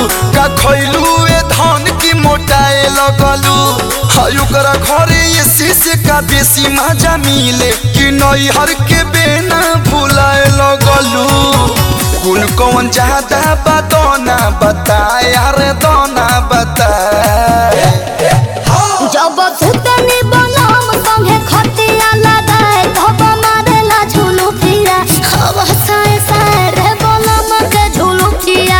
का खैलू ए धन की मोटाए लगलू हाय ओकरा घरे ये शीशे का बेसी मजा मिले कि नैहर के बेना भुलाए लगलू कुल कौन ज्यादा बदौना बताए अरे दोना बताए जब सुतनी बनम संगे खटिया लगाए धब मारेला झुलू फिरा हवा साए साए रे बनम के झुलू फिरा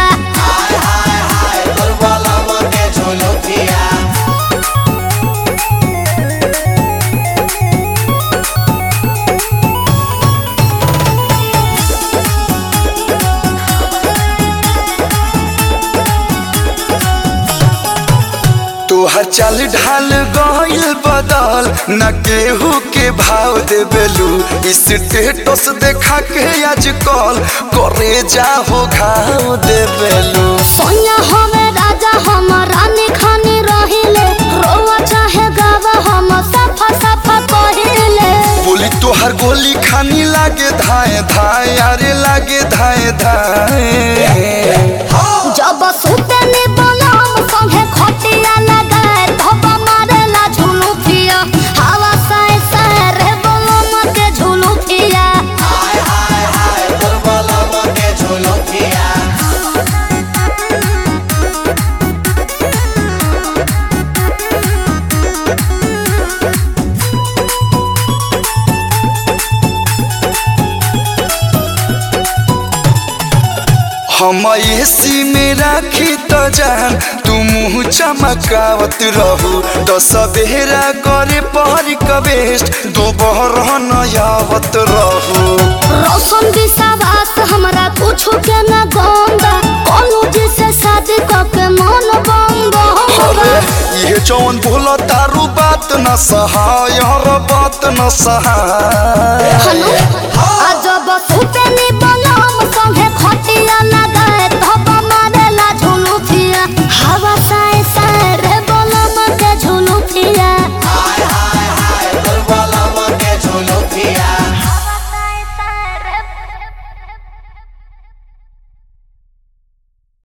तोहर चाल ढाल गइल बदल न केहू के भाव देबेलू स्टेटस देखा के आजकल करे जा हो घाव देबेलू सोनिया हमें राजा हम रानी खानी रहिले रोवा चाहे गावा हम सफा सफा कहिले बोली तोहर गोली खानी लागे धाए धाए अरे लागे धाए धाए जब सुतनी बनम संगे खटिया लगाए धब मारेला झुलू फिरा हवा साए साए रे बनम के झुलू फिरा हम एसी में राखी त जान तू मुँह चमकावत रहू तो सवेरा करे पहरी कबेस्ट दोपहर नयावत रहू रोशन विश्वास हमरा कुछो के न गंदा कोनो जिसे शादी क के मन बंद होगा ये जौन बोला तारू बात न सहाय हर बात न सहाय हनु आज